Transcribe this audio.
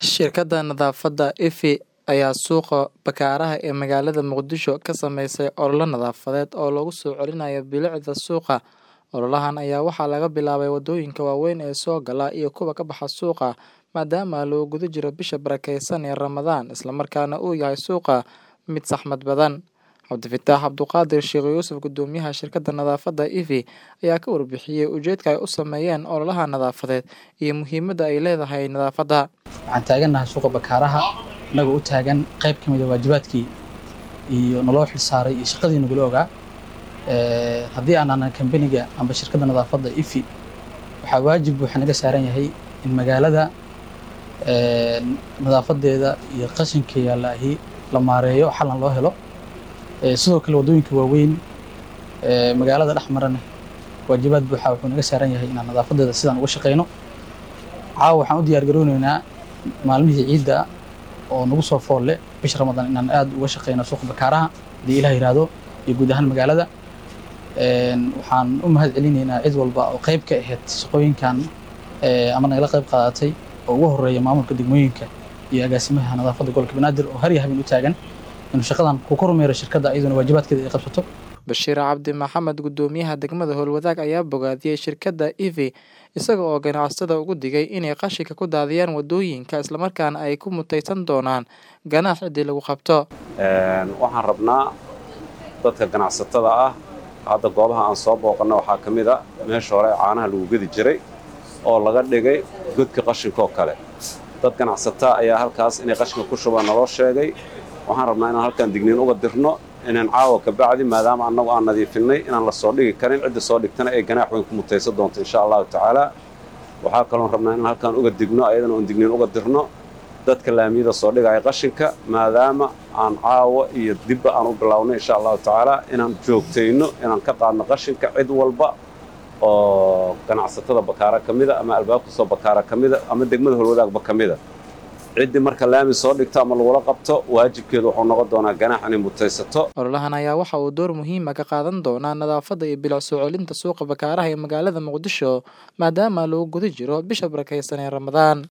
Shirkadda nadaafadda Effie ayaa suuqa Bakaaraha ee magaalada Muqdisho ka samaysay olole nadaafadeed oo lagu soo celinayo bilicda suuqa. Ololahan ayaa waxaa laga bilaabay waddooyinka waaweyn ee soo gala iyo kuwa ka baxa suuqa maadaama lagu guda jiro bisha barakeysan ee Ramadaan isla markaana uu yahay suuqa mid saxmad badan. Cabdifataax Cabduqaadir Sheekh Yuusuf Guddoomiyaha shirkadda nadaafadda Effie ayaa ka warbixiyay ujeedka ay u sameeyeen ololaha nadaafadeed iyo muhiimadda ay leedahay nadaafadda. waxaan taagannahay suuqa bakaaraha innagoo u taagan qayb ka mid a waajibaadkii iyo naloo xilsaaray iyo shaqadii nagula ogaa Ee, haddii aan anan kambaniga amba shirkadda nadaafadda ifi waxaa waajib waxaa naga saaran yahay in magaalada ee, nadaafadeeda iyo qashinka yaallaahi la maareeyo xalan loo helo Ee, sidoo kale waddooyinka waaweyn ee, magaalada dhex marana waajibaad buuxa wuxuu naga saaran yahay inaan nadaafadeeda sidaan uga shaqeyno caawa waxaan u diyaar garooneynaa maalmihii ciidda oo nagu soo fool leh bisha ramadaan inaan aad uga shaqeyno suuqa bakaaraha haddii ilaah yiraahdo iyo guud ahaan magaalada Een, waxaan u mahad celinaynaa cid walba oo qayb ka ahayd shaqooyinkan ee, ama nagala qayb qaadatay oo ugu horeeya maamulka degmooyinka iyo agaasimaha nadaafadda gobolka banaadir oo har iyo habeen u taagan inuu shaqadan ku kormeero shirkadda iyaduna waajibaadkeeda ay qabsato Bashiir Cabdi Maxamed Guddoomiyaha degmada Howlwadaag ayaa bogaadiyey shirkadda Effie isaga oo ganacsatada ugu digay inay qashinka ku daadiyaan waddooyinka islamarkaana ay ku mutaysan doonaan ganaax ciddii lagu qabto. Een, waxaan rabnaa dadka ganacsatada ah hadda goobaha aan soo booqanno waxaa ka mid a meesha hore caanaha lagu gedi jiray oo laga dhigay godka qashinka oo kale dad ganacsataa ayaa halkaas inay qashinka ku shubaan naloo sheegay waxaan rabnaa inaan halkaan digniin uga dirno inaan caawa ka bacdi maadaama annagu aan nadiifinay inaan la soo dhigi karin cidda soo dhigtana ay ganaax weyn ku mutaysan doonto insha allahu tacaala waxaa kaloon rabnaa inaan halkaan uga digno ayadana oon digniin uga dirno dadka laamiyada soo dhigaya qashinka maadaama aan caawa iyo dibba aan u bilownay insha allahu tacaala inaan joogtayno inaan ka qaadno qashinka cid walba oo ganacsatada bakaara ka mida ama albaabka soo bakaara ka mida ama degmada holwadaagba ka mida ciddii marka laami soo dhigto ama lagula qabto waajibkeedu wuxuu noqon doonaa ganaax inay mutaysato Ololahan ayaa waxa uu door muhiim ah ka qaadan doonaa nadaafadda iyo bilic soo celinta suuqa Bakaaraha ee magaalada Muqdisho maadaama lagu guda jiro bisha barakeysan ee Ramadaan.